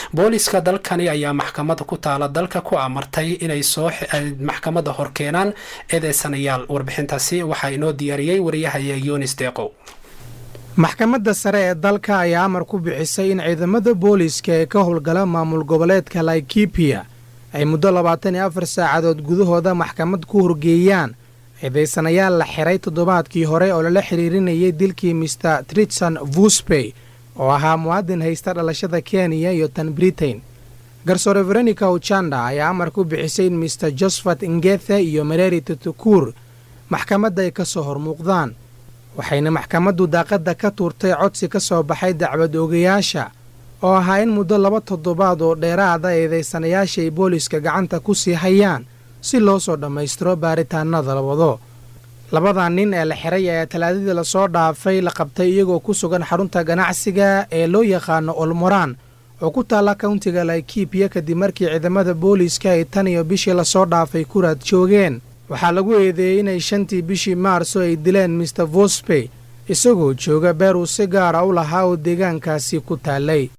booliska dalkani ayaa maxkamada ku taala dalka ku amartay inay soo maxkamada hor keenaan eedeysanayaal warbixintaasi waxaa inoo diyaariyey wariyahaya yunis deeqow maxkamadda sare ee dalka ayaa amar ku bixisay in ciidamada booliiska ee ka howlgala maamul goboleedka laikibiya ay muddo labaatan iyo afar saacadood gudahooda maxkamad ku horgeeyaan eedaysanayaal la xiray toddobaadkii hore oo lala xiriirinayay dilkii mister tritson vuspey oo ahaa muwaadin haysta dhalashada kenya iyo tan britain garsoore veronica uchanda ayaa amar ku bixisay in mister josephat ngethe iyo mareri tutukuur maxkamadda ay ka soo hormuuqdaan waxayna maxkamaddu daaqadda ka tuurtay codsi ka soo baxay dacwad oogayaasha oo ahaa in muddo laba toddobaad oo dheeraada eedaysanayaasha ay booliiska gacanta ku sii hayaan si loo soo dhammaystiro baaritaanada la wado labadan nin ee la xiray ayaa talaadadii lasoo dhaafay la qabtay iyagoo ku sugan xarunta ganacsiga ee loo yaqaano olmoraan oo ku taalla kauntiga laikibiya kadib markii ciidamada booliiska ay tan iyo bishii lasoo dhaafay ku raad joogeen waxaa lagu eedeeyey inay shantii bishii maarso ay dileen mister vospey isagoo jooga beer uu si gaara u lahaa oo deegaankaasi ku taallay